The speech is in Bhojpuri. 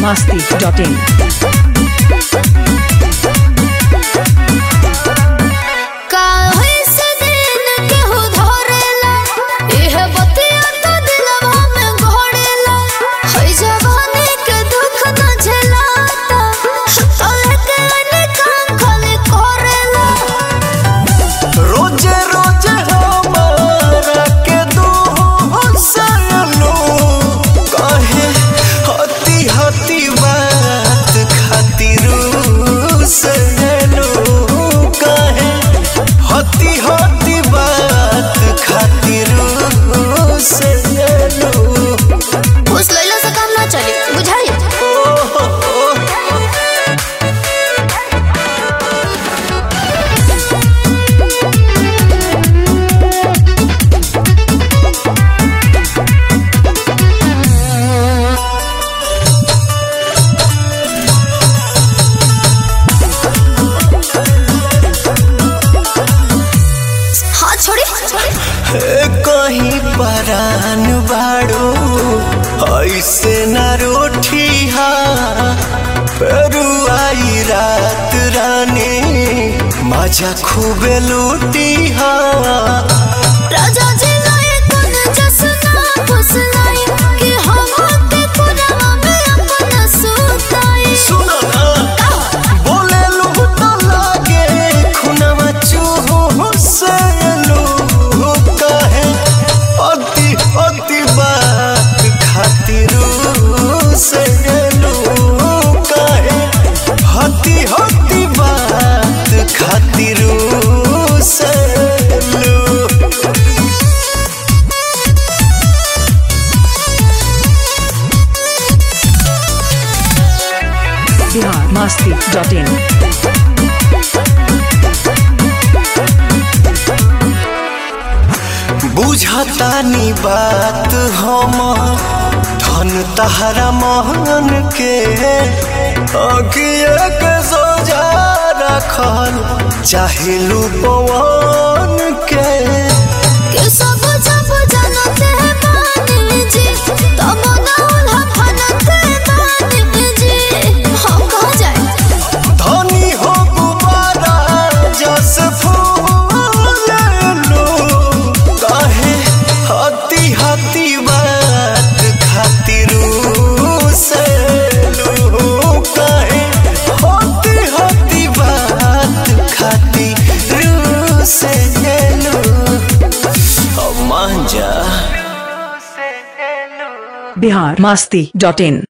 masti.in. काहे से दिन केहू धरेला इह बतिया तो दिलवा में घोड़ेला हई जवानी के दुख न झेलाता तोले के अनेकान खाली कोरेला रोजे रोजे हमारा के दू सयलो कहे हती हती बात खातिर सयलो कहे हती हती बात खातिर सयलो उस लैला से काम ना चली बुझाई हाथ छोड़ी कहीं परान बाड़ो ऐसे न रोठी पेरू आई रात रानी मजा खूबे लूटी राजा जी लाए कुन जसना फुसलाई कि हम के कुरवा में अपना सुताई सुनो ना बोले लू तो लागे खुनवा चूहो से लू कहे अति अति बात खातिर से लू कहे हती हती बात खातिर से लू Bihar masti.in. बुझतानी बात हम धन तहरा महन के अगिए के सजा रखल चाहे पवन के कि सब जब जानते हैं मानिनी जी तब ना उल्हा फनते मानिनी जी हम कहाँ जाए धनी हो गुबारा जस फूल लो कहे हती हती बात खातिर से लो कहे हती हती बात खातिर से लो मान जा Bihar masti.in.